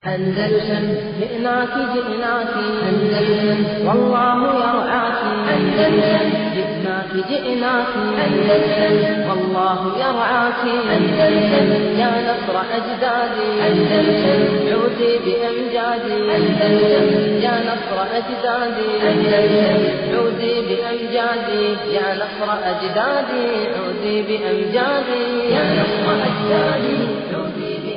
أندلسن جئناك جئناك أندلسن والله يرعاك أندلسن جئناك جئناك أندلسن والله يرعاك أندلسن يا نصر أجدادي أندلسن عودي بأمجادي أندلسن يا نصر أجدادي أندلسن عودي بأمجادي يا نصر أجدادي عودي بأمجادي يا نصر أجدادي عودي بأمجادي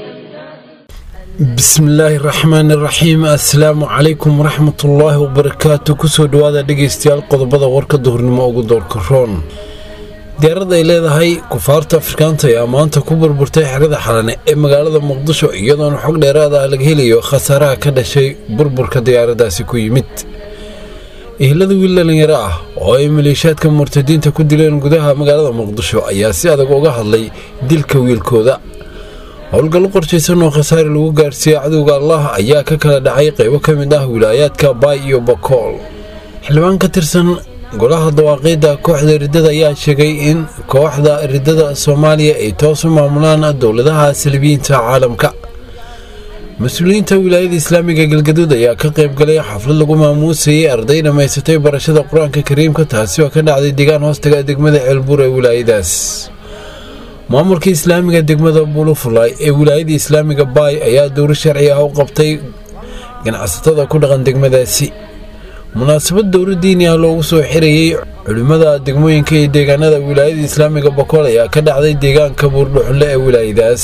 bismillaahi raxmaani raxiim assalaamu calaykum waraxmatullaahi wabarakaatu kusoo dhowaada dhegaystayaal qodobada warka duhurnimo ugu doorka roon diyaarad ay leedahay kufaarta afrikaanta ayaa maanta ku burburtay xerada xalane ee magaalada muqdisho iyadoona xog dheeraad ah laga helayo khasaaraha ka dhashay burburka diyaaradaasi ku yimid ehelada wiil dhalinyaro ah oo ay maleeshiyaadka murtadiinta ku dileen gudaha magaalada muqdisho ayaa si adag uga hadlay dilka wiilkooda howlgallo qorshaysan oo khasaare lagu gaarsiiyey cadowga allah ayaa ka kala dhacay qaybo ka mid ah wilaayaadka baay iyo bakool xildhibaan ka tirsan golaha dawaaqiidda kooxda riddada ayaa sheegay in kooxda riddada soomaaliya ay toos u maamulaan dowladaha salibiyiinta caalamka mas-uuliyiinta wilaayada islaamiga galgaduud ayaa ka qayb galay xaflad lagu maamuusayay arday dhammaysatay barashada qur-aanka kariimka taasi oo ka dhacday deegaan hoostaga degmada ceelbuur ee wilaayadaas maamulka islaamiga degmada bulufulay ee wilaayada islaamiga baay ayaa dowro sharci ah u qabtay ganacsatada ku dhaqan degmadaasi munaasabad dowro diini ah loogu soo xirayey culimmada degmooyinka iyo deegaanada wilaayada islaamiga bakool ayaa ka dhacday deegaanka buurdhuxle ee wilaayadaas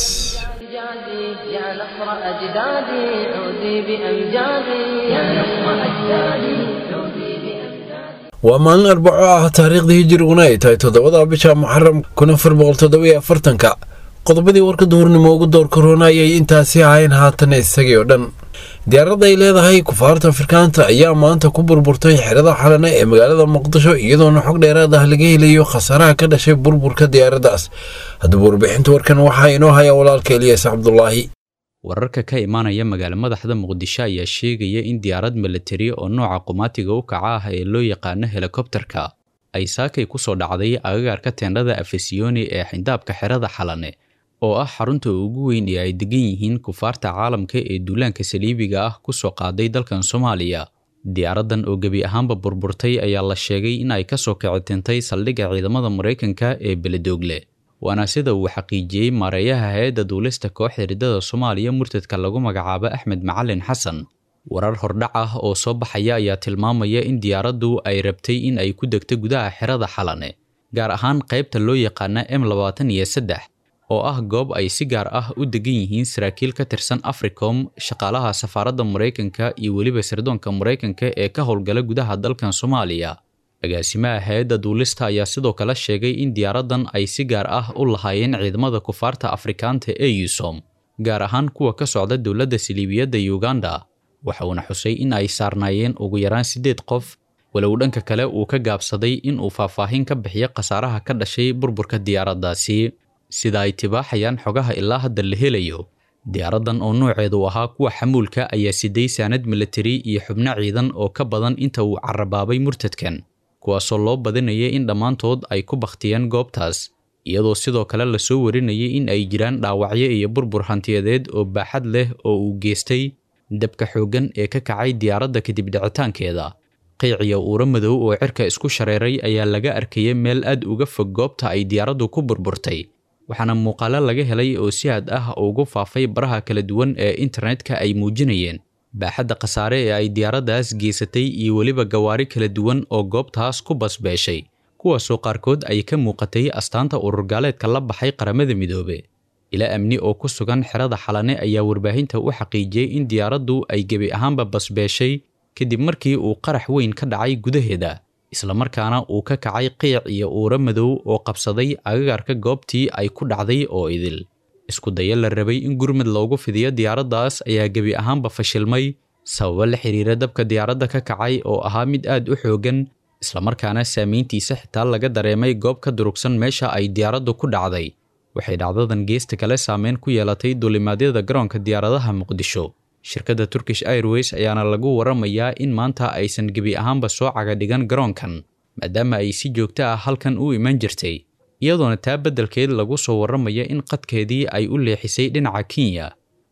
أجدادي يا نصر أجدادي عودي بأمجادي يا نصر أجدادي عودي بأمجادي waa maalin arbaco ah taariikhda hijiriguna ay tahay toddobada bisha muxaram kun afar boqol toddobiyo afartanka qodobadii warka duhurnimo ugu door korona ayay intaasi ahayn haatan isagii oo dhan diyaaradda ay leedahay kufaarta afrikaanta ayaa maanta ku burburtay xerada xalane ee magaalada muqdisho iyadoona xog dheeraad ah laga helayo khasaaraha ka dhashay burburka diyaaraddaas haddaba warbixinta warkan waxaa inoo haya walaalka eliyas cabdulaahi wararka ka imaanaya magaalo madaxda muqdisho ayaa sheegaya in diyaarad milatari oo nooca qumaatiga u kaca ah ee loo yaqaano helikobterka ay saakay ku soo dhacday agagaarka teendhada afesiyoni ee xindaabka xerada xalane oo ah xarunta ugu weyn ee ay degan yihiin kufaarta caalamka ee duulaanka saliibiga ah ku soo qaaday dalkan soomaaliya diyaaraddan oo gebi ahaanba burburtay ayaa la sheegay in ay ka soo kicitintay saldhigga ciidamada maraykanka ee beledoogle waana sida uu xaqiijiyey maareeyaha hay-adda duulista kooxda riddada soomaaliya murtadka lagu magacaabo axmed macalin xasan warar hordhac ah oo soo baxaya ayaa tilmaamaya in diyaaraddu ay rabtay in ay ku degto gudaha xerada xalane gaar ahaan qaybta loo yaqaana m labaatan iyo saddex oo ah goob ay si gaar ah u degan yihiin saraakiil ka tirsan africom shaqaalaha safaaradda maraykanka iyo weliba sirdoonka maraykanka ee ka howlgala gudaha dalkan soomaaliya agaasimaha hay-adda duulista ayaa sidoo kale sheegay in diyaaraddan ay si gaar ah u lahaayeen ciidamada kufaarta afrikaanta ee yusom gaar ahaan kuwa ka socda dowladda saliibiyadda uganda waxa uuna xusay in ay saarnaayeen ugu yaraan siddeed qof walow dhanka kale uu ka gaabsaday in uu faahfaahin ka bixiyo khasaaraha ka dhashay burburka diyaaraddaasi sida ay tibaaxayaan xogaha ilaa hadda la helayo diyaaraddan oo nooceedu ahaa kuwa xamuulka ayaa siday saanad milatari iyo xubno ciidan oo ka badan inta uu carabaabay murtadkan kuwaasoo loo badinayay in dhammaantood ay ku bakhtiyeen goobtaas iyadoo sidoo kale lasoo warinayay in ay jiraan dhaawacyo iyo burbur hantiyadeed oo baaxad leh oo uu geystay dabka xooggan ee ka kacay diyaaradda kadib dhicitaankeeda qiiciyo uuro madow oo cirka isku shareeray ayaa laga arkayay meel aad uga fog goobta ay diyaaraddu ku burburtay waxaana muuqaalo laga helay oo si aad ah ugu faafay baraha kala duwan ee internetka ay muujinayeen baaxadda khasaare ee ay diyaaraddaas geysatay iyo weliba gawaari kala duwan oo goobtaas ku basbeeshay kuwaasoo qaarkood ay ka muuqatay astaanta ururgaaleedka la baxay qaramada midoobe ilaa amni oo ku sugan xerada xalane ayaa warbaahinta u xaqiijiyey in diyaaraddu ay gebi ahaanba basbeeshay kadib markii uu qarax weyn ka dhacay gudaheeda islamarkaana uu ka kacay qiic iyo uuro madow oo qabsaday agagaarka goobtii ay ku dhacday oo idil isku daya la rabay in gurmud loogu fidiyo diyaaraddaas ayaa gebi ahaanba fashilmay sababo la xiriira dabka diyaaradda ka kacay oo ahaa mid aad u xooggan islamarkaana saamayntiisa xitaa laga dareemay goob ka durugsan meesha ay diyaaraddu ku dhacday waxay dhacdadan geesta kale saameyn ku yeelatay duulimaadyada garoonka diyaaradaha muqdisho shirkadda turkish airways ayaana lagu waramayaa in maanta aysan gebi ahaanba soo caga dhigan garoonkan maadaama ay si joogto ah halkan u iman jirtay iyadoona taa beddelkeed lagu soo warramaya in qadkeedii ay u leexisay dhinaca kenya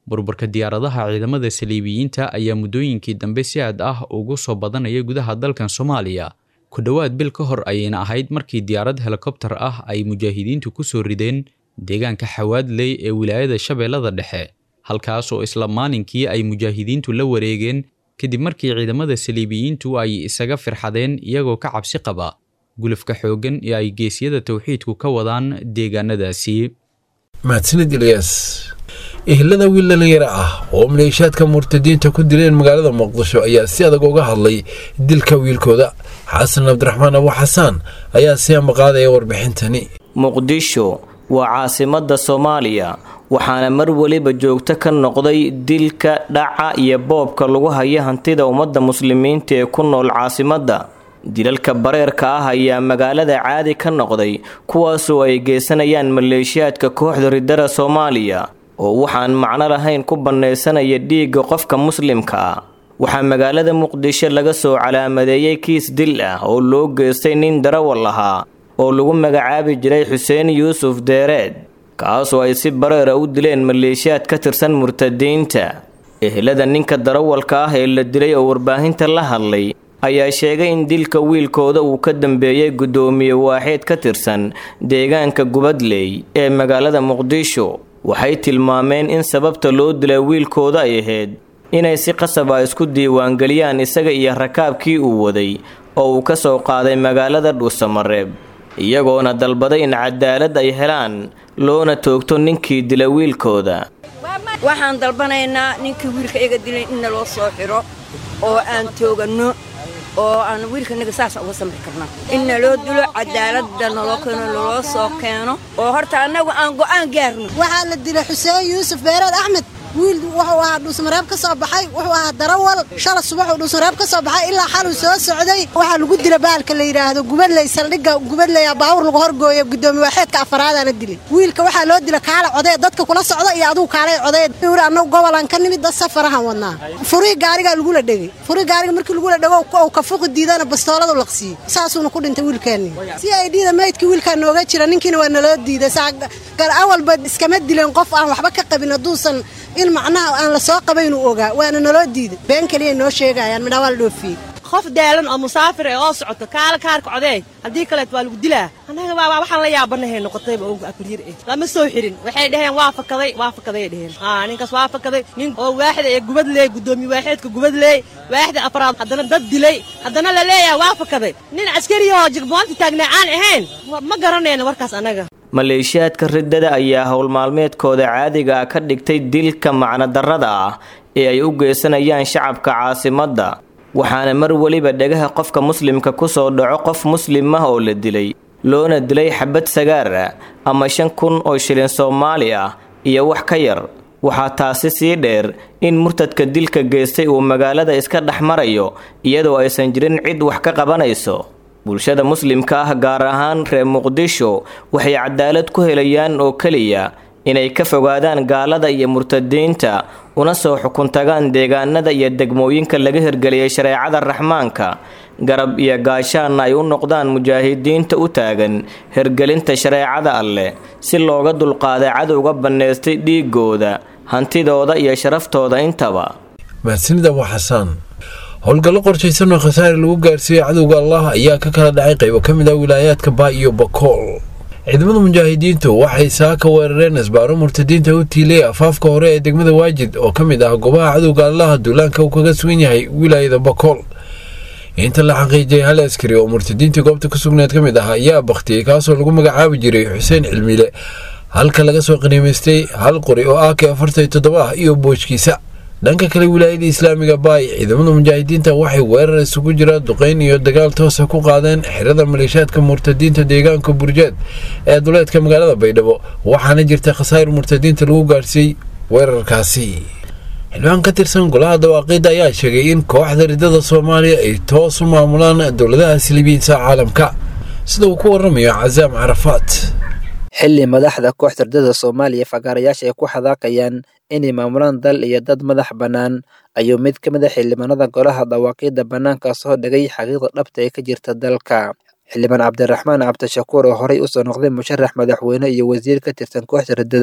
burburka diyaaradaha ciidamada saliibiyiinta ayaa muddooyinkii dambe si aad ah ugu soo badanaya gudaha dalkan soomaaliya ku dhowaad bil ka hor ayayna ahayd markii diyaarad helikobtar ah ay mujaahidiintu ku soo rideen deegaanka xawaadley ee wilaayada shabeellada dhexe halkaas oo isla maalinkii ay mujaahidiintu la wareegeen kadib markii ciidamada saliibiyiintu ay isaga firxadeen iyagoo ka cabsi qaba gulufka xooggan ee ay geesyada towxiidku ka wadaan deegaanadaasi mahadsanid ilyas ehelada wiil dhalinyaro ah oo maleeshaadka murtadiinta ku dileen magaalada muqdisho ayaa si adag uga hadlay dilka wiilkooda xasan cabdiraxmaan abu xasaan ayaa si ambaqaadaya warbixintani muqdisho waa caasimadda soomaaliya waxaana mar weliba joogto ka noqday dilka dhaca iyo boobka lagu haya hantida ummadda muslimiinta ee ku nool caasimadda dilalka bareerka ah ayaa magaalada caadi ka noqday kuwaasoo ay geysanayaan maleeshiyaadka kooxda ridada soomaaliya oo waxaan macno lahayn ku bannaysanaya dhiigga qofka muslimka ah waxaa magaalada muqdisho laga soo calaamadeeyey kiis dil ah oo loo geystay nin darawal ahaa oo lagu magacaabi jiray xuseen yuusuf deereed kaasoo ay si bareera u dileen maleeshiyaad ka tirsan murtadiinta ehelada ninka darawalka ah ee la dilay oo warbaahinta la hadlay ayaa sheegay in dilka wiilkooda uu ka dambeeyey guddoomiye waaxeed ka tirsan deegaanka gubadley ee magaalada muqdisho waxay tilmaameen in sababta loo dilay wiilkooda ay ahayd inay si qasab ah isku diiwaangeliyaan isaga iyo rakaabkii uu waday oo uu ka soo qaaday magaalada dhuusamareeb iyagoona dalbaday in cadaalad ay helaan loona toogto ninkii dila wiilkooda waxaan dalbanaynaa ninkii wiilka iga dilay in naloo soo xiro oo aan tooganno oo aan wiilkanaga saasa uga samri karna in naloo dilo cadaaladda naloo keeno naloo soo keeno oo horta annagu aan go'aan gaarno waxaa la dilay xuseen yuusuf beereed axmed wiil wuxuu ahaa dhuusmareeb ka soo baxay wuxuu ahaa darawal shala subaxuu dhuusmareeb ka soo baxay ilaa xaluu soo socday waxaa lagu dila baalka la yidhaahdo gubadley saldhigga gubadleya baawur lagu horgooyo gudoomiye waaxeedka afaraada la dilay wiilka waxaa loo dila kaala codee dadka kula socda iyo adugu kaalay codee uri annagu gobolan ka nimid dad safarahan wadnaa furii gaarigaa lagula dhegay furii gaariga markii lagula dhego uu ka fuqi diidana bastooladu laqsiiyey saasuuna ku dhintay wiilkeenni si ay dhiida maydkii wiilkaa nooga jira ninkiina waa naloo diiday gar awalba iskama dileen qof aan waxba ka qabin hadduusan in macnaha aan la soo qabaynuu ogaa waana naloo diiday been keliya noo sheegayaan midhaa waa la dhoofiyey qof daalan oo musaafir ee oo socoto kaala kaarka codee haddii kaleet waa lagu dilaa annaga baabaa waxaan la yaabanahay noqotayba og abaryar eh lama soo xirin waxay dhaheen waa fakaday waa fakaday dheheen haa ninkaas waa fakaday nin oo waaxda ee gubadleey guddoomiye waaxeedka gubadleey waaxda afraad haddana dad dilay haddana la leeyahay waa fakaday nin caskari oo jigboonta taagnaa aan ahayn ma garanayna warkaas annaga maleeshiyaadka riddada ayaa howl maalmeedkooda caadiga ah ka dhigtay dilka macnodarrada ah ee ay u geysanayaan shacabka caasimadda waxaana mar weliba dhegaha qofka muslimka ku soo dhaco qof muslim ah oo la dilay loona dilay xabad sagaar ah ama shan kun oo shilin soomaali ah iyo wax ka yar waxaa taasi sii dheer in murtadka dilka geystay uu magaalada iska dhex marayo iyadoo aysan jirin cid wax ka qabanayso bulshada muslimka ah gaar ahaan reer muqdisho waxay cadaalad ku helayaan oo keliya inay ka fogaadaan gaalada iyo murtadiinta una soo xukun tagaan deegaanada iyo degmooyinka laga hirgeliyay shareecada raxmaanka garab iyo gaashaanna ay u noqdaan mujaahidiinta u taagan hirgelinta shareecada alleh si looga dulqaaday cadowga bannaystay dhiigooda hantidooda iyo sharaftooda intaba mahadsanid abu xasaan howlgallo qorshaysan oo khasaare lagu gaarsiiyey cadowga allah ayaa ka kala dhacay qaybo ka mid ah wilaayaadka baa iyo bakool ciidamada mujaahidiintu waxay saaka weerareen asbaaro murtadiinta u tiilay afaafka hore ee degmada waajid oo ka mid ah goobaha cadowga allaha duulaanka uu kaga sugan yahay wilaayada bakool inta la xaqiijiyay hal askari oo murtadiintii goobta ku sugneed ka mid ah ayaa bakhtiyey kaasoo lagu magacaabi jiray xuseen cilmile halka laga soo qaniimaystay hal qori oo ak afartan toddoba ah iyo boojkiisa dhanka kale wilaayada islaamiga baay ciidamada mujaahidiinta waxay weerar isugu jira duqeyn iyo dagaal toosa ku qaadeen xirada maleeshaadka murtadiinta deegaanka burjeed ee duleedka magaalada baydhabo waxaana jirta khasaar murtadiinta lagu gaarsiiyey weerarkaasi xildhibaan ka tirsan golaha dawaaqiidda ayaa sheegay in kooxda ridada soomaaliya ay toos u maamulaan dowladaha silibiinsa caalamka sida uu ku waramayo casaam carafaat xilli madaxda kooxda ridada soomaaliya fagaarayaasha ay ku xadaaqayaan inay maamulaan dal iyo dad madax bannaan ayuu mid ka mid a xildhibaanada golaha dawaaqiidda bannaanka soo dhigay xaqiiqda dhabta ee ka jirta dalka xildhibaan cabdiraxmaan cabdishakuur oo horey usoo noqday musharax madaxweyne iyo wasiir ka tirsan kooxda riddada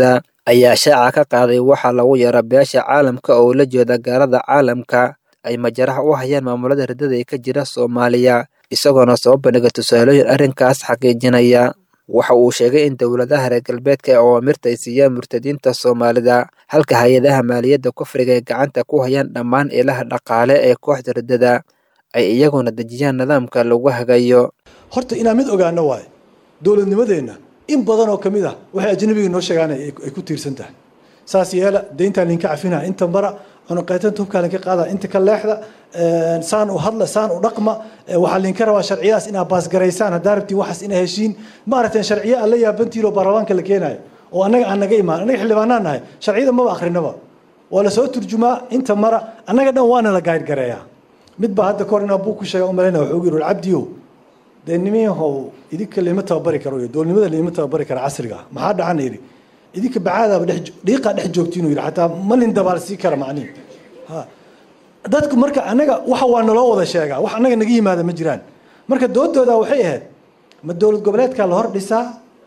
ayaa shaaca ka qaaday waxaa lagu yara beesha caalamka oo la jeeda gaalada caalamka ay majaraha u hayaan maamulada riddada ee ka jira soomaaliya isagoona soo bandhiga tusaalooyin arrinkaas xaqiijinaya waxa uu sheegay in dowladaha reer galbeedka ee awaamirta ay siiyaan murtadiinta soomaalida halka hay-adaha maaliyadda kufriga ay gacanta ku hayaan dhammaan ilaha dhaqaale ee kooxda riddada ay iyaguna dejiyaan nidaamka lagu hagayo horta inaan mid ogaano waayo dowladnimadeenna in badan oo ka mid ah waxay ajnabiga noo sheegaan ay ku tiirsan tahay saas yeela deyntaan linka cafinaa inta mara cunuqaytanta hubkaa linka qaada inta ka leexda saan u hadla saan u dhaqma waxaa linka rabaa sharciyadaas inaad baasgaraysaan haddaa rabtiin waxaas ina heshiin maaragtay sharciya aan la yaabantihin oo baarlamaanka la keenayo oo annaga aan naga imaan annaga xildhibaanaan nahay sharciyada maba akrinaba waa lasoo turjumaa inta mara annaga dhan waana la gaadgareeyaa mid baa hadda kahor inaa buu ku sheega umalayna wuxuu yiri cabdiyow dee nimiyahow idinka lama tababari karo iyo doolnimada lama tababari kara casriga ah maxaa dhacana yidhi idinka bacaadaaba dhex dhiiqaa dhex joogtiin yidhi xataa malin dabaal sii kara macnihi ha dadku marka annaga waxa waa naloo wada sheegaa wax annaga naga yimaada ma jiraan marka doodooda waxay ahayd ma dowlad goboleedkaa la hor dhisaa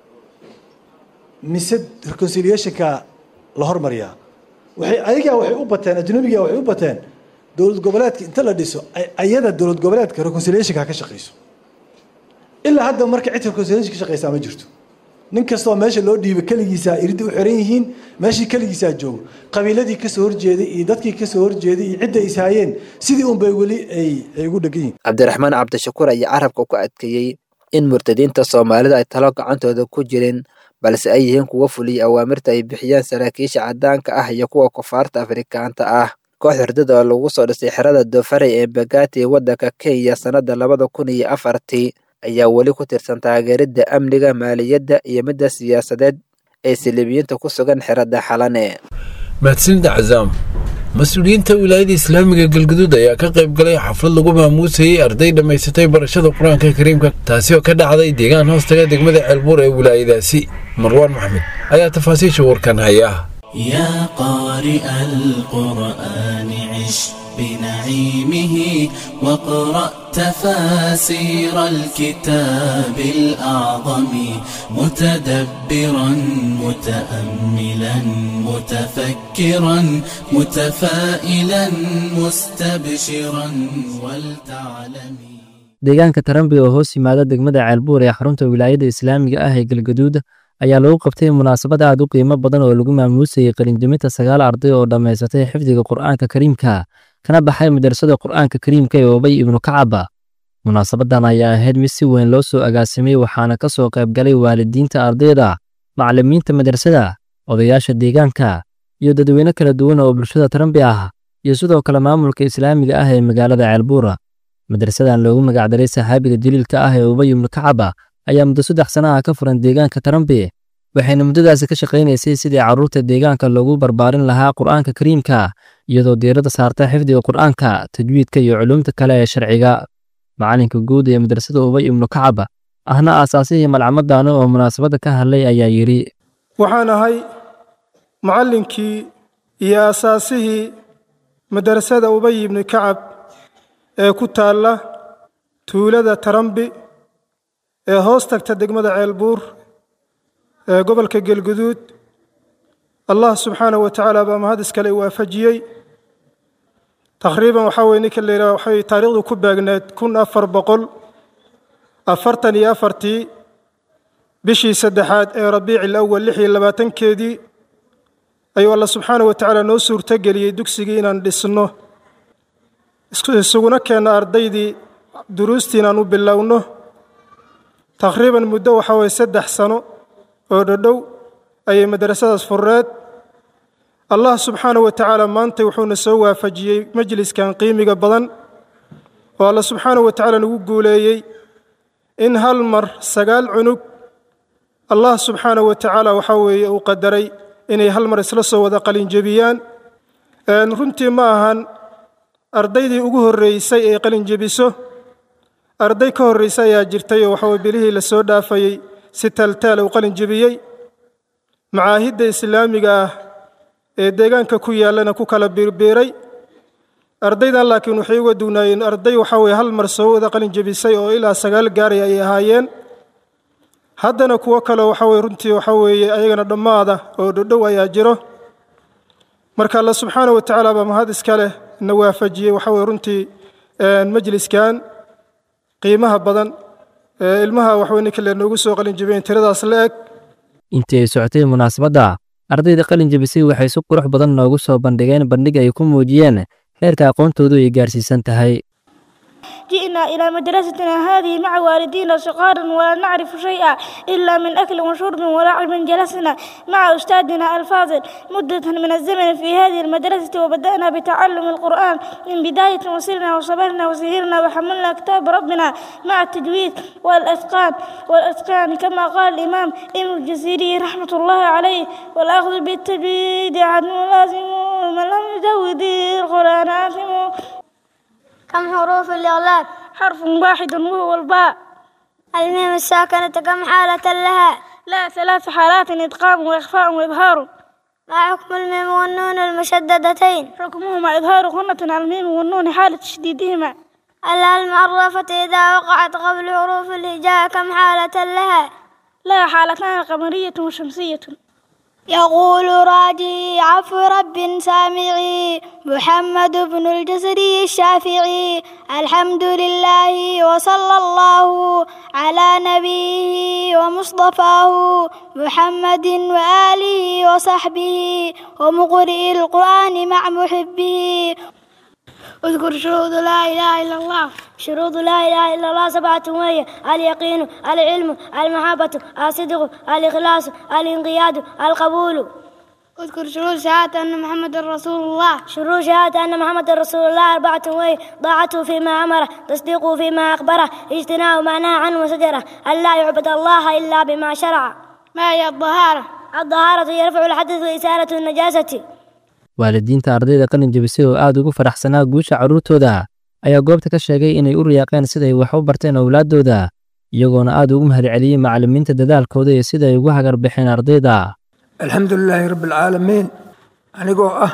mise reconciliationka la hormariyaa waxay ayagaa waxay u bateen ajnabiga waxay u bateen dowlad goboleedka inta la dhiso ayada dowlad goboleedka reconciliationka ka shaqeyso ilaa hadda marka cid reconciliation ka shaqeysaa ma jirto nin kastoo meesha loo dhiibay keligiisaa iridda u xiran yihiin meeshii keligiisaa joogo qabiiladii kasoo horjeeday iyo dadkii kasoo horjeeday iyo cidda ishaayeen sidii unbay weli ay ay ugu dhegan yihiin cabdiraxmaan cabdishakuur ayaa carabka ku adkeeyey in murtadiinta soomaalida ay talo gacantooda ku jirin balse ay yihiin kuwa fuliyay awaamirta ay bixiyaan saraakiisha caddaanka ah iyo kuwa kufaarta afrikaanta ah koox hurdada oo lagu soo dhisay xerada dofarey ee bagati waddanka kenya sannadda labada kun iyo afartii ayaa weli ku tirsan taageeridda amniga maaliyadda iyo midda siyaasadeed ee silibiyiinta ku sugan xeradda xalane mahadsanida cazaam mas-uuliyiinta wilaayada islaamiga galguduud ayaa ka qayb galay xaflad lagu maamuusayey arday dhammaysatay barashada qur-aanka kariimka taasi oo ka dhacday deegaan hoostaga degmada ceelbuur ee wilaayadaasi marwaan maxmed ayaa tafaasiisha warkan haya يا قارئ القرآن عش بنعيمه واقرأ تفاسير الكتاب الأعظم متدبرا متأملا متفكرا متفائلا مستبشرا ولتعلمي deegaanka tarambi oo hoos yimaada degmada ceelbuur ee xarunta wilaayada islaamiga ah ee galgaduud ayaa lagu qabtay munaasabad aad u qiimo badan oo lagu maamuusayey qalinjimita sagaal arday oo dhammaysatay xifdiga qur'aanka kariimka kana baxay madrasada qur'aanka kariimka ee obay ibnu kacaba munaasabadan ayaa ahayd mid si weyn loo soo agaasimay waxaana ka soo qayb galay waalidiinta ardayda macallimiinta madrasada odayaasha deegaanka iyo dadweyne kala duwan oo bulshada tarambi ah iyo sidoo kale maamulka islaamiga ah ee magaalada ceelbuura madrasadan loogu magacdaray saxaabiga daliilka ah ee ubay ibnu kacaba ayaa muddo saddex sana ah ka furan deegaanka tarambi waxayna muddadaasi ka shaqaynaysay sidii carruurta deegaanka loogu barbaarin lahaa qur'aanka kariimka iyadoo diiradda saarta xifdiga qur'aanka tajwiidka iyo culuumta kale ee sharciga macalinka guud ee madrasada ubay ibnu kacaba ahna aasaasihii malcamadaana oo munaasabadda ka hadlay ayaa yidhi waxaan ahay macallinkii iyo aasaasihii madrasada ubay ibnu kacab ee ku taalla tuulada tarambi ee hoos tagta degmada ceelbuur ee gobolka gelguduud allah subxaanahu wa tacaala baa mahad iskale waafajiyey taqriiban waxaa weye ninka la yidhaha waxay taariikhdu ku baagneed kun afar boqol afartan iyo afartii bishii saddexaad ee rabiici lawal lix iyo labaatankeedii ayuu allah subxaanahu wa tacaala noo suurtogeliyey dugsigii inaan dhisno isuguna keenno ardaydii duruustii inaan u bilowno taqriiban muddo waxaa weye saddex sano oo dhodhow ayay madrasadaas fureed allah subxaanahu wa tacaala maanta wuxuuna soo waafajiyey majliskan qiimiga badan oo alla subxaanahu wa tacaala nagu guuleeyey in hal mar sagaal cunug allah subxaanahu wa tacaala waxaa weeye uu qadaray inay hal mar isla soo wada qalinjebiyaan runtii ma ahan ardaydii ugu horreysay ee qalinjebiso arday ka horraysa ayaa jirtay oo waxaweye bilihii la soo dhaafayey si taaltaal uu qalinjebiyey macaahidda islaamiga ah ee deegaanka ku yaallana ku kala biirbiiray ardaydan laakiin waxay uga dugnaayeen arday waxaa weye hal mar soo wada qalin jebisay oo ilaa sagaal gaaray ay ahaayeen haddana kuwo kale waxa weye runtii waxa weeye ayagana dhammaada oo dhodhow ayaa jiro marka alla subxaana wa tacaala baa mahad iska leh na waafajiyey waxa weye runtii majliskan qiimaha badan ee ilmaha waxweye ninka le noogu soo qalin jibeen tiradaas la eg intii ay socotay munaasabadda ardayda qalin jebisay waxay si qurux badan noogu soo bandhigeen bandhig ay ku muujiyeen heerka aqoontoodu ay gaarsiisan tahay جئنا إلى مدرستنا هذه مع والدينا صغارا ولا نعرف شيئا إلا من أكل وشرب ولعب جلسنا مع أستاذنا الفاضل مدة من الزمن في هذه المدرسة وبدأنا بتعلم القرآن من بداية وصرنا وصبرنا وسهرنا وحملنا كتاب ربنا مع التجويد والأتقان والأتقان كما قال الإمام ابن الجزيري رحمة الله عليه والأخذ بالتجويد عنه لازم ومن لم يجود القرآن آثم كم حروف الإغلاب حرف واحد وهو الباء الميم الساكنة كم حالة لها لا ثلاث حالات إدغام وإخفاء وإظهار ما حكم الميم والنون المشددتين حكمهما إظهار غنة على الميم والنون حالة تشديدهما ألا المعرفة إذا وقعت قبل حروف الهجاء كم حالة لها لا حالتان قمرية وشمسية يقول راجي عفو رب سامعي محمد بن الجزري الشافعي الحمد لله وصلى الله على نبيه ومصطفاه محمد وآله وصحبه ومقرئ القرآن مع محبه اذكر شروط لا إله إلا الله شروط لا إله إلا الله سبعة وهي اليقين العلم المحبة الصدق الإخلاص الانقياد القبول اذكر شروط شهادة أن محمد رسول الله شروط شهادة أن محمد رسول الله أربعة وهي طاعته فيما أمره تصديقه فيما أخبره اجتناب ما نهى عنه وزجره أن لا يعبد الله إلا بما شرع ما هي الطهارة الطهارة يرفع الحدث وإزالة النجاسة waalidiinta ardayda qalin jebisay oo aad ugu faraxsanaa guusha carruurtooda ayaa goobta ka sheegay inay u riyaaqeen siday wax u barteen owlaaddooda iyagoona aad ugu mahadceliyey macallimiinta dadaalkooda iyo sida ay ugu hagar baxeen ardayda alxamdulilaahi rabbialcaalamiin anigoo ah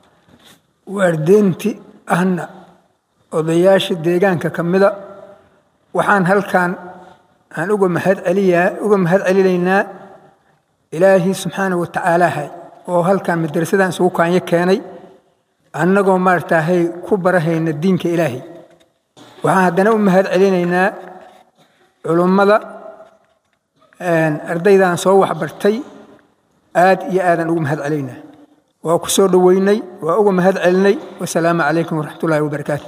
waardeynti ahna odayaasha deegaanka ka mida waxaan halkan aan uga mahad celiyaa uga mahad celinaynaa ilaahii subxaana wa tacaalaahay oo halkan madrasadan isugu kaanyo keenay annagoo maaragtaahay ku barahayna diinka ilaahay waxaan haddana u mahad celinaynaa culummada ardaydan soo waxbartay aad iyo aadaan ugu mahad celaynaa waa ku soo dhoweynay waa uga mahad celinay wasalaamu calaykum waraxmatullaahi wabarakaatu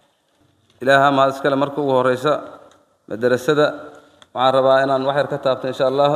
ilaaha mahad iskale marka ugu horeysa madarasada waxaan rabaa inaan wax yar ka taabto insha allah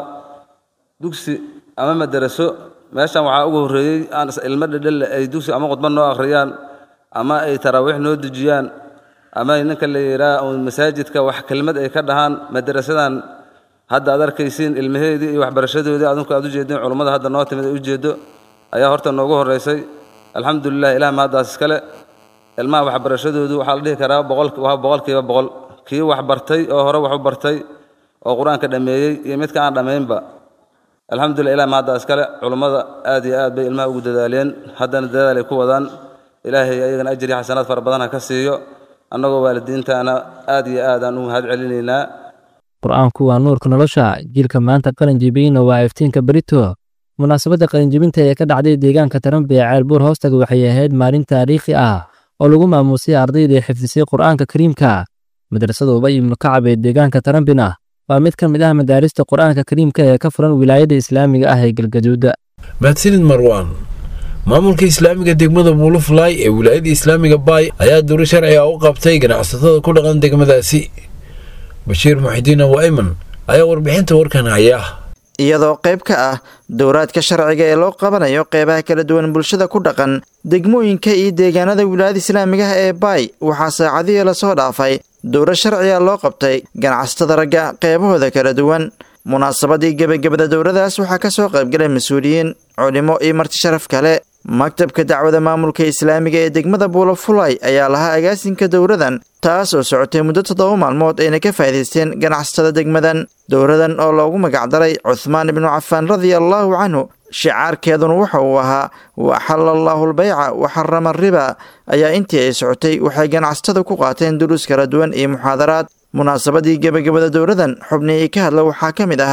dugsi ama madaraso meeshan waxaa ugu horreeyey aan ilmo dhedhelle ay dugsi ama khudbad noo akhriyaan ama ay taraawiix noo dejiyaan ama ninka la yidhaah masaajidka wax kelmad ay ka dhahaan madarasadan hadda aad arkaysiin ilmaheedii iyo waxbarashadoodii adinku aad u jeedeen culummada hadda noo timid ay u jeedo ayaa horta noogu horreysay alxamdulilah ilaah mahaddaas iskale ilmaha waxbarashadoodu waxaa la dhihi karaa boqol waa boqolkiiba boqol kii wax bartay oo hore wax u bartay oo qur-aanka dhammeeyey iyo midka aan dhammaynba alxamdulilah ilah mahaddaa iskale culummada aad iyo aad bay ilmaha ugu dadaaleen haddana dadaal ay ku wadaan ilaahay ayagana ajri xasanaad fara badan ha ka siiyo annagoo waalidiintaana aad iyo aad aan u mahad celinaynaa qur-aanku waa nuurka nolosha jiilka maanta qalin jebiyeyna waa iftiinka berito munaasabadda qalinjebinta ee ka dhacday deegaanka taranbe ee ceelbuur hoostaga waxay ahayd maalin taariikhi ah oo lagu maamuusay ardayda xifdisay qur'aanka kariimka madrasada ubay ibnu kacab ee deegaanka tarambina waa mid ka mid ah madaarista qur'aanka kariimka ee ka furan wilaayada islaamiga ah ee galgaduuda mahadsanid marwaan maamulka islaamiga degmada buulufulaay ee wilaayada islaamiga baay ayaa duri sharciga u qabtay ganacsatada ku dhaqan degmadaasi bashiir muxidiin abu ayman ayaa warbixinta warkan haya iyadoo qayb ka ah dowraadka sharciga ee loo qabanayo qeybaha kala duwan bulshada ku dhaqan degmooyinka iyo deegaanada wilaayada islaamigaha ee baay waxaa saacadihii lasoo dhaafay dowra sharciga loo qabtay ganacsatada ragga qeybahooda kala duwan munaasabadii gebagabada dowradaas waxaa ka soo qaybgalay mas-uuliyiin culimo iyo marti sharaf kale maktabka dacwada maamulka islaamiga ee degmada buulafulay ayaa lahaa agaasinka dowradan taas oo socotay muddo toddoba maalmood ayna ka faa'iidaysteen ganacsatada degmadan dowradan oo loogu magacdaray cuhmaan ibnu cafaan radia allaahu canhu shicaarkeeduna waxa uu ahaa wa axalla allaahu albayca wa xarama riba ayaa intii ay socotay waxay ganacsatada ku qaateen duruus kala duwan iyo muxaadaraad munaasabadii gebagabada dowradan xubnihii ka hadla waxaa ka mid ahaa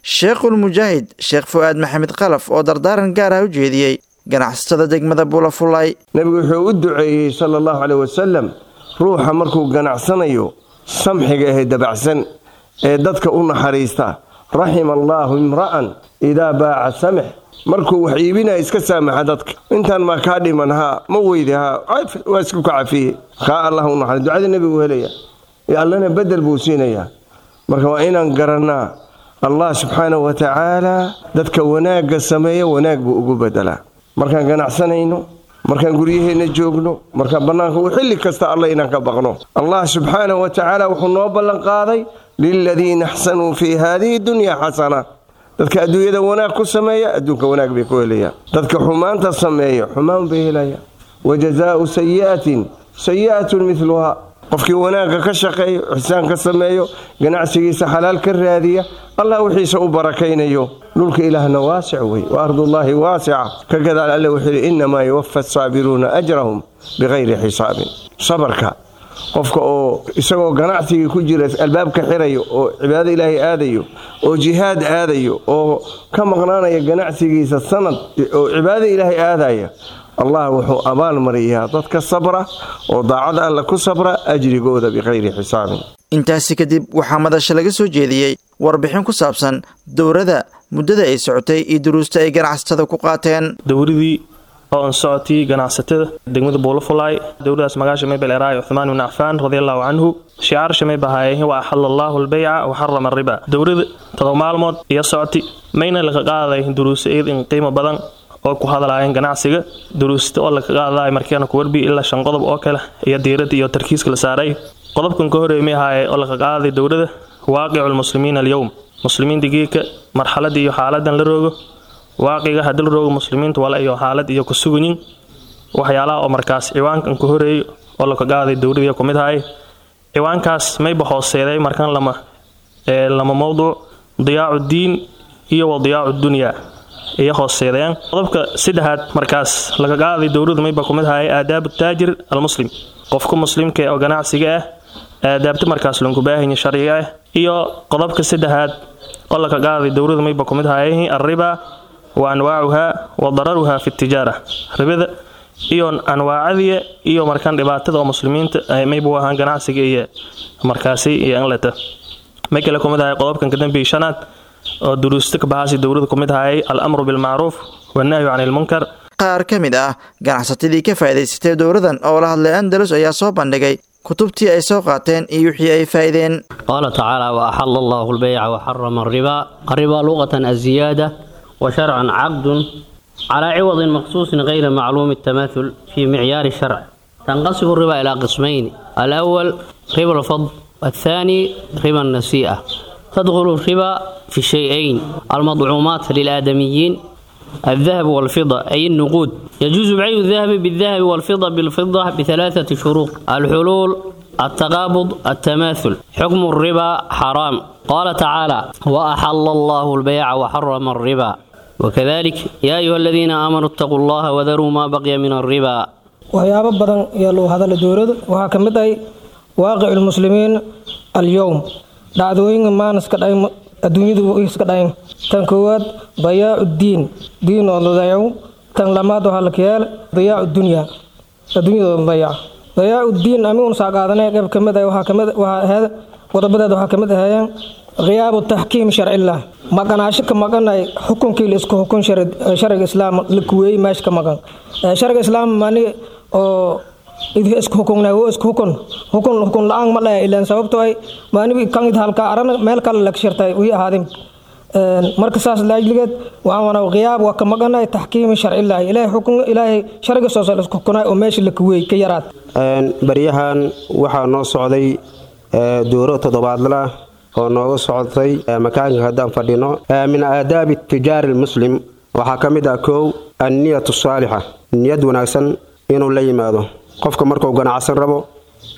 sheekhul mujaahid sheekh fu'aad maxamed kalaf oo dardaaran gaar ah u jeediyey ganacsatada degmada buulafulay nebigu wuxuu u duceeyey sala allahu caleyh wasalam ruuxa markuu ganacsanayo samxiga ahe dabacsan ee dadka u naxariista raxima allaahu imra'an idaa baaca samix markuu wax iibinaya iska saamaxa dadka intaan maa kaa dhiman haa ma weydi haa waa isku ka cafiye kaa allah u naxariis ducada nebigu helaya iyo allana bedel buu siinayaa marka waa inaan garannaa allah subxaanahu wa tacaala dadka wanaagga sameeya wanaag buu ugu bedelaa markaan ganacsanayno markaan guryaheenna joogno markaan bannaanka u xilli kasta alla inaan ka baqno allah subxaanahu wa tacaala wuxuu noo ballanqaaday liladiina axsanuu fii haadihi dunya xasana dadka adduunyada wanaag ku sameeya adduunka wanaag bay ku helayaan dadka xumaanta sameeya xumaan bay helayaan wa jazaau sayi'atin sayi'atun midluhaa qofkii wanaagga ka shaqeeyo ixsaan ka sameeyo ganacsigiisa xalaal ka raadiya allah wixiisa u barakaynayo dhulka ilaahna waasic wey wa ardullaahi waasica ka gadaal alle wuxuu yidhi innamaa yuwafa asaabiruuna ajrahum bikayri xisaabin sabarka qofka oo isagoo ganacsigii ku jira albaabka xirayo oo cibaado ilaahay aadayo oo jihaad aadayo oo ka maqnaanaya ganacsigiisa sanad oo cibaado ilaahay aadaya allah wuxuu abaal mariyaa dadka sabra oo daacada alla ku sabra ajrigooda bikayri xisaabin intaasi kadib waxaa madasha laga soo jeediyey warbixin ku saabsan dowrada muddada ay socotay iyo duruusta ay ganacsatada ku qaateen dowradii oo an socotii ganacsatada degmada buulafulaay dowladaas magaasha may baleeraay cuthmaan ibn cafaan radiallahu canhu shicaar may bahaayeen wa axala allaahu albeyca wa xarama ariba dowlada todoba maalmood iyo socoti mayna laga qaaday duruusa eed in qiimo badan oo ku hadlaayeen ganacsiga duruusta oo laga qaadaay markeena ku warbi ilaa shan qodob oo kale iyo diirada iyo tarkiiska la saaray qodobkan ka horeeyay may ahaaye oo laga qaaday dowlada waaqicu lmuslimiina alyowm muslimiinta geeka marxaladii iyo xaaladan la roogo waaqiga haddii la roogo muslimiinta wala iyo xaalad iyo ku suganyin waxyaalaha oo markaas ciwaankan ka horeeyo oo laga qaaday dowladii ku mid ahay ciwaankaas mayba hooseeday markan lama lama mowduuc diyaacu diin iyo wa diyaacu dunyaa iyo hooseedayaan qodobka saddexaad markaas laga qaaday dowladu mayba ku mid ahay aadaabu taajir almuslim qofka muslimka oo ganacsiga ah aadaabta markaas loonku baahanya sharciga ah iyo qodobka saddexaad oo laga qaaday dowladu mayba ku mid ahay arriba wa anwaacuha wa dararuha fi tijaara ribada iyo anwaacadiya iyo markaan dhibaatada oo muslimiinta maybu ahaan ganacsiga iyo markaasi iyo inleta may kale ku mid ahay qodobkan kadambeeyay shanaad oo duruusta ka baxaasi dowlada ku mid ahay al-amru bilmacruuf wannahyu can ilmunkar qaar ka mid ah ganacsatadii ka faa'idaysatay dowladan oo la hadlay andalus ayaa soo bandhigay kutubtii ay soo qaateen iyo wixii ay faa'ideen qaala tacaala wa axala allahu albeyca wa xarama arriba arriba luqatan aziyaada wa sharcan caqdun calaa ciwadin maqsuusin gayra macluumi الtamathul fii micyaari sharc tanqasibu الriba ilaa qismayn alأwal riba alfadl والثاني ربا النسيئة تدخل الربا في شيئين المطعومات للآدميين الذهب والفضة أي النقود يجوز بيع الذهب بالذهب والفضة بالفضة بثلاثة شروط الحلول التقابض التماثل حكم الربا حرام قال تعالى وأحل الله البيع وحرم الربا وكذلك يا أيها الذين آمنوا اتقوا الله وذروا ما بقي من الربا waxyaabo badan ayaa loo hadala dowlada waxaa ka mid ahay waaqicu lmuslimiin alyowm dhacdooyinka maan iska dhayn adduunyadu iska dhayn tan koowaad dayaacu diin diin oo dayacu tan lamaad waxaa la kayaala dayaacu dunya adduunyadoo dayaca dayaacu diin ami un saa qaadanay qayb ka mid ah waxaa kamid waxaa ahayd qodobadeeda waxaa ka mid ahaayeen khiyaabu taxkiim sharcilah maqanaasho ka maqanay xukunkii la isku xukun shariga islaam la kuweeyey meesha ka maqan shariga islaam mani oo idhi isku hukunay wo isku hukun hukun hukun la-aan ma dhaya ilaan sababto ay maanibi kan id halka arana meel kale laga shirtay wii ahaadin marka saas laajligeed waxaan wanaa khiyaab waa ka maqanay taxkiimi sharcilahi ilaahay xukun ilaahay shariga soo sal isku hukunay oo meesha la kuweey ka yaraad baryahan waxaa noo socday duuro toddobaadla oo nooga socotay makaanka haddaan fadhino min aadaabi tijaari lmuslim waxaa ka mid ah kow anniyatu saalixa niyad wanaagsan inuu la yimaado qofka markuu ganacsan rabo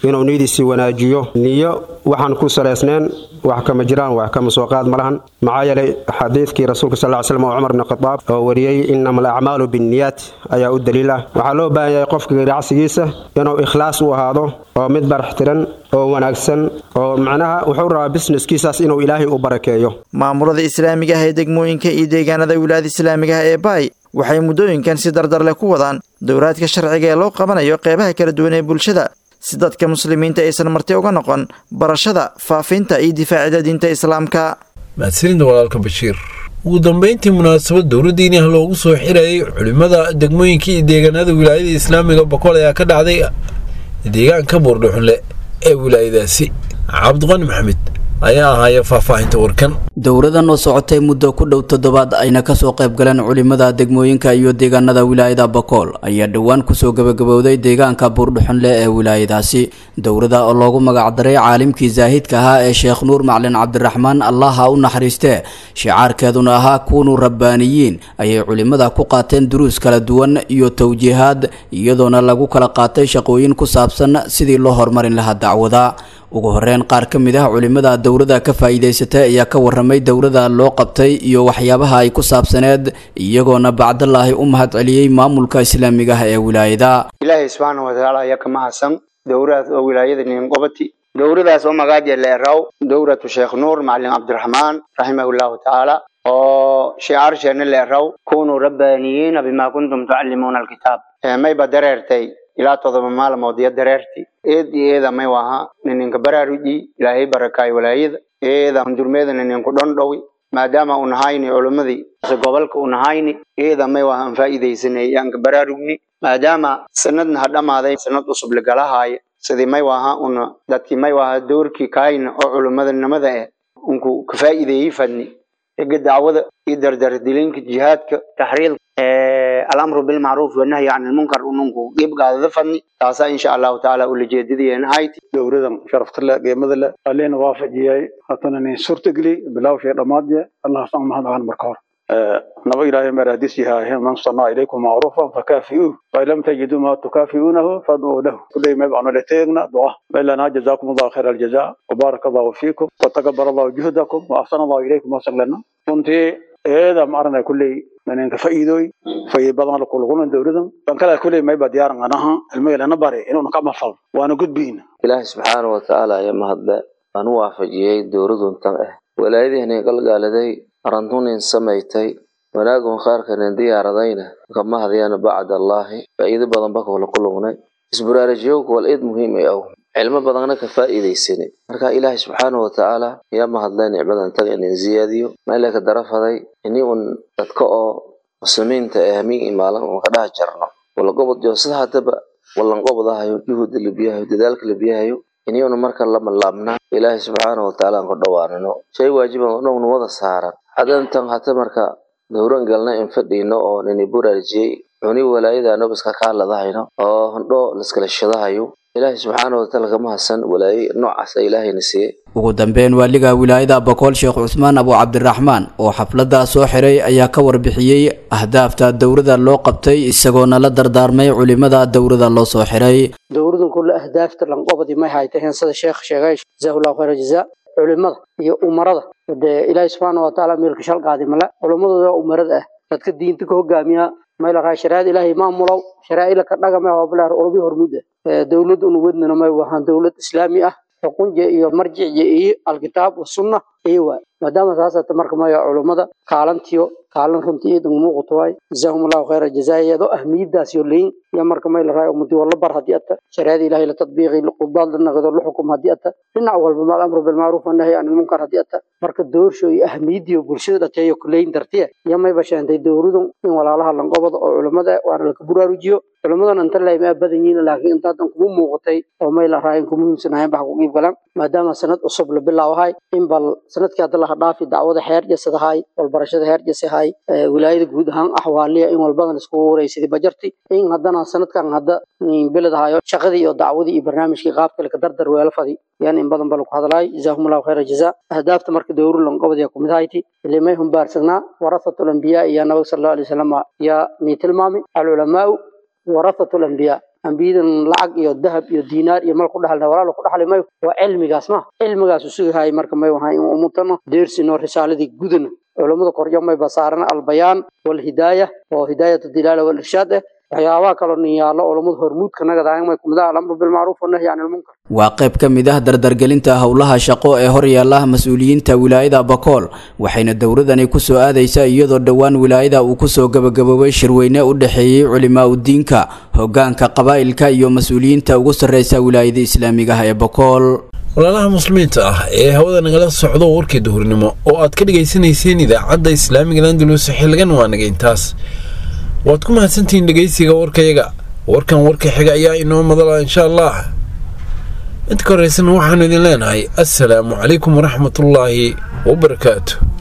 inuu niyadiisii wanaajiyo niyo waxaan ku salaysneen wax kama jiraan wax kama soo qaad ma lahan maxaa yeelay xadiidkii rasuulka sal slam oo cumar bn khadaab oo wariyey inama alacmaalu binniyaat ayaa u daliil ah waxaa loo baahan yahay qofka ganacsigiisa inuu ikhlaas u ahaado oo mid baraxtiran oo wanaagsan oo macnaha wuxuu rabaa bisneskiisaas inuu ilaahay u barakeeyo maamulada islaamiga ah ee degmooyinka iyo deegaanada wilaayada islaamiga ah ee baay waxay muddooyinkan si dardar leh ku wadaan dowraadka sharciga ee loo qabanayo qeybaha kala duwan ee bulshada si dadka muslimiinta aysan marti uga noqon barashada faafinta iyo difaacida diinta islaamka mahadsanida walaalka bashiir ugu dambeyntii munaasabad dowladdiini ah loogu soo xirayay culimmada degmooyinka iyo deegaanada wilaayada islaamiga boqol ayaa ka dhacday deegaanka buurdhuxunle ee wilaayadaasi cabdiqani maxamed ayaa ahaaya faahfaahinta warkan dowradan oo socotay muddo ku dhow toddobaad ayna kasoo qayb galeen culimada degmooyinka iyo deegaanada wilaayada bakool ayaa dhowaan kusoo gabagabowday deegaanka buurdhuxunle ee wilaayadaasi dowrada oo loogu magacdaray caalimkii zaahidka ahaa ee sheekh nuur maclin cabdiraxmaan allaha u naxariistee shicaarkeeduna ahaa kuunu rabbaaniyiin ayay culimada ku qaateen duruus kala duwan iyo towjiihaad iyadoona lagu kala qaatay shaqooyin ku saabsan sidii loo horumarin lahaa dacwada ugu horeyn qaar ka mid ah culimada dowrada ka faa'iidaysatay ayaa ka waramay dowrada loo qabtay iyo waxyaabaha ay ku saabsaneed iyagoona bacdalaahi u mahad celiyey maamulka islaamiga ah ee wilaayada ilaahay subxaana watacaala ayaa ka mahadsan dowradaas oo wilaayada ninqobati dowradaas oo magaaja leeraw dowratu sheekh nuur macalin cabdiraxmaan raximahullahu tacaala oo shicaarsheenna leeraw kunuu rabbaaniyiina bima kuntum tucallimuuna alkitaab mayba dareertay ilaa todoba maalmood iyo dareerti eedi eeda may waha nininka baraaruji ilaahay barakaay walaayada eeda hundurmeeda nininku dhondhowi maadaama u nahayni culimmadii gobolka u nahayni eeda may waha aan faa'iidaysanay yaanka baraarugni maadaama sanadna ha dhammaaday sanad cusub lagalahaaya sidii may waha una dadkii may waha doorkii kaayna oo culimmadanimada eh unku ka faa'iideeyey fadni ega dacwada iyo dardardilinka jihaadka taxriidka alamru bilmacruuf wanahyi can ilmunkar ununku dhibgaadada fadni taasaa insha allahu tacaala ulajeedadayeena hayti dowladan sharaftale qiimada le alina waafajiyay hatana nin suurtageli bilawshay dhammaadye allah san mahad ahan marka hor naba ilaahay maraadis yahay man sanaa ilaykum macruufan fakaafi'uuh fain lam tajiduu ma tukaafi'uunahu fadcuu lahu kulay may bacno leteegna duca maylana jazakum allahu khayra aljaza wabaaraka allahu fiikum watakabar allahu juhdakum wa ahsana allahu ilaykum wasaglana runtii eeda maarana kuley ninka faa'iidooy faa'iid badan la kuluguna dowladan ban kala kuley may ba diyaaran anaha ilmagelana bare inuu ka mafal waana gudbiina ilaahi subxaana wa tacaala ayaa mahadle aan u waafajiyey dowladun tan ah walaayadihiinay galgaaladay arantunin samaysay wanaagun qaarkanin diyaaradayna kama hadiyana bacd allaahi faa'iido badan ba kula kulugnay isbaraarajiyowka wal eed muhiim ay aw cilmo badanna ka faa'iidaysanay marka ilaahay subxaana wa tacaala ayaa mahadlay nicmadan taga inin ziyaadiyo meelaka darafaday ini un dadka oo muslimiinta ee hamiin imaalan un ka dhaha jarno walagobod jo sida haddaba wallanqobdahayo juhuda labiyahayo dadaalka labiyahayo iniyuna marka lama laabnaa ilaahay subxaana wa tacaala aan ka dhawaanino shay waajiban oo dhowna wada saaran hadantan hata marka dowran galna in fadhiino oo nini buraarjiyey cuni walaayada nobiska kaaladahayno oo hondho laskala shadahayo ilaahay subxaana watacaala kama hasan walaaye noocaas ilaahayna siiyey ugu dambeyn waaliga wilaayada bokool sheekh cusmaan abu cabdiraxmaan oo xafladda soo xiray ayaa ka warbixiyey ahdaafta dowrada loo qabtay isagoona la dardaarmay culimada dowrada loo soo xiray dowradan kulle ahdaafta lanqobadi may haytay heensada sheekh sheegay jazaahullahu khayra jazaa culimada iyo umarada dee ilaahay subxaana watacaala meelka shalqaadi male culimadooda umarada ah dadka diinta ka hogaamiya mayla raa shariicada ilaahay maamulow sharaa'ila ka dhagame hooblaar olobi hormuda dowlad unu wadnana may wahaan dowlad islaami ah xukunje iyo marjicje iyo alkitaab wasunna iyo waay maadaama saasata marka maya culummada kaalantiyo kaalan runtii iidan muuqato waay jazaahum allahu khayra jazaayado ahmiyadaas yo leyin iyo marka may la raayo ummadi wala bar haddii ata shariicada ilahay la tadbiiqi qudaad la naqdo la xukum haddii ata dhinac walba maal amru bilmacruuf wanahyi can ilmunkar haddii ata marka doorsho iyo ahmiyadiyo bulshada dhateeyo kuleyin dartiya iyo may basheentay dowladun in walaalaha lanqobada oo culummada waana laka buraarujiyo culimmadan inta laymaa badan yihiin laakiin inta haddan kuma muuqatay oo may la raayin ku muhiimsanahayn bax ku qiib galan maadaama sanad cusub la bilaawahay in bal sanadkii hadda laha dhaafi dacwada heer jasadahay walbarashada heer jasahay wilaayada guud ahaan axwaaliya in walbadan iskugu waraysadii bajarti in haddana sanadkan hadda biladahayo shaqadii iyo dacwadii iyo barnaamijkii qaabka laka dardar weela fadi yan in badan ba lagu hadlaay jazaahum allahu khayra jazaa ahdaafta marka dowru lanqobadiya kumid hayti ilimay humbaarsagnaa warathatu lambiyaa iyo nabag sal allahu alay wasalam yaa nii tilmaami alculamaau warathatu lambiyaa ambiyadan lacag iyo dahab iyo diinaar iyo mal ku dhaxalna walaalo ku dhaxli mayo waa cilmigaas ma cilmigaas usugahay marka may wahay in umutano deersino risaaladii gudana culammada koryo may basaarana albayaan walhidaaya oo hidaayat dilaala walirshaad eh waxyaabaha kaloo nin yaallo culammada hormuudka nagadaang may kumida alamru bilmacruuf wanahyi can ilmunkar waa qayb ka mid ah dardargelinta howlaha shaqo ee horyaala mas-uuliyiinta wilaayada bakool waxayna dowladani kusoo aadaysaa iyadoo dhowaan wilaayada uu kusoo gabagaboobay shirweyne u dhexeeyey culimaa udiinka hogaanka qabaa'ilka iyo mas-uuliyiinta ugu sarreysa wilaayada islaamiga ah ee bakool walaalaha muslimiinta ah ee hawada nagala socdo warkii duhurnimo oo aad ka dhegaysanayseen idaacadda islaamiga landulus xilligan waa naga intaas waad ku mahadsantihiin dhegaysiga warkayaga warkan warka xiga ayaa inoo madala insha allah inta ka horeysan waxaanu idin leenahay assalaamu calaykum waraxmatullaahi wabarakaatu